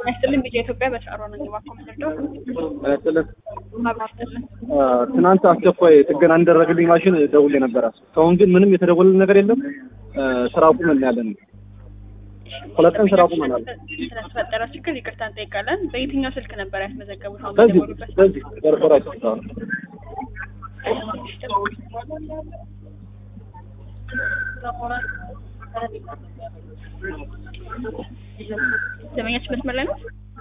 ያስጥልን ቢጫ ኢትዮጵያ በሻሮ ነው እባክዎ ምንድነው ጥለት አብሮ ይስጥልን ትናንት አስቸኳይ ጥገና እንደረግልኝ ማሽን ደውሌ ነበረ። እስካሁን ግን ምንም የተደወለን ነገር የለም። ስራ ቁመን ያለን ሁለት ቀን ስራ ቁመናል። ስለተፈጠረ ችግር ይቅርታ እንጠይቃለን። በየትኛው ስልክ ነበር ያስመዘገቡት? አሁን በዚህ በደወሉበት በዚህ ኮርፖሬት ደንበኛችን መስመር ላይ ነው።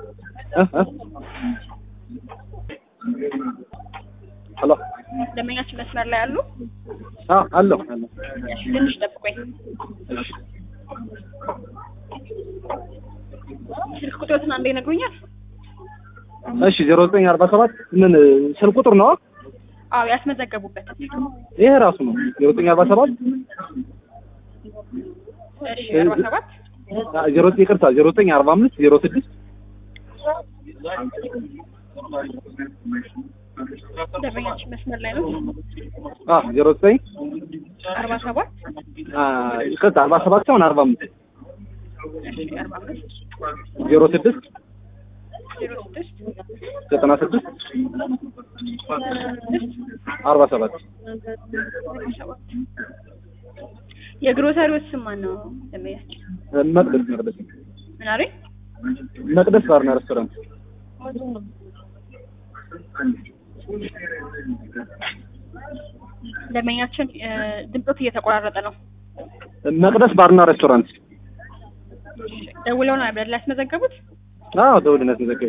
ሄሎ ደንበኛችን መስመር ላይ አሉ። አለሁ አለሁ እሺ ትንሽ ጠብቆኝ። ስልክ ቁጥሮትን አንዴ ይነግሩኛል? እሺ ዜሮ ዘጠኝ አርባ ሰባት ምን ስልክ ቁጥር ነው? አዎ ያስመዘገቡበት። ይሄ ራሱ ነው ዜሮ ዘጠኝ አርባ ሰባት እሺ አርባ ሰባት ዜሮ ዘጠኝ ይቅርታ ዜሮ ዘጠኝ አርባ አምስት ዜሮ ስድስት ደንበኛችን መስመር ላይ ነው። ዜሮ ዘጠኝ አርባ ሰባት ይቅርታ አርባ ሰባት ሳይሆን አርባ አምስት እሺ አርባ አምስት ዜሮ ስድስት ዜሮ ስድስት ዘጠና ስድስት አርባ ሰባት ሰባት የግሮሰሪው ስም ማን ነው? ደንበኛችን መቅደስ መቅደስ ምን አሉኝ? መቅደስ ባርና ሬስቶራንት ደንበኛችን ድምፆት እየተቆራረጠ ነው። መቅደስ ባርና ሬስቶራንት ደውለው ነው አይደል ያስመዘገቡት? አዎ ደውልነት መዘገብ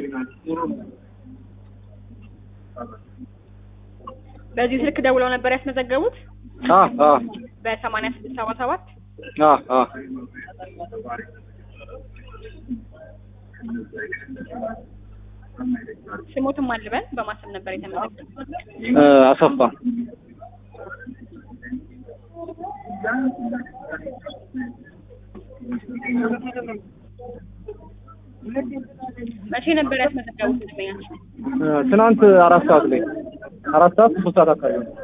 በዚህ ስልክ ደውለው ነበር ያስመዘገቡት? አ አ በሰማንያ ስድስት ሰባ ሰባት አ አ ስሞትም አልበል በማሰብ ነበር የተመዘገቡት። አሰፋ መቼ ነበር ያስመዘገቡት ደንበኛችን? ትናንት አራት ሰዓት ላይ አራት ሰዓት ሶስት ሰዓት አካባቢ ነው።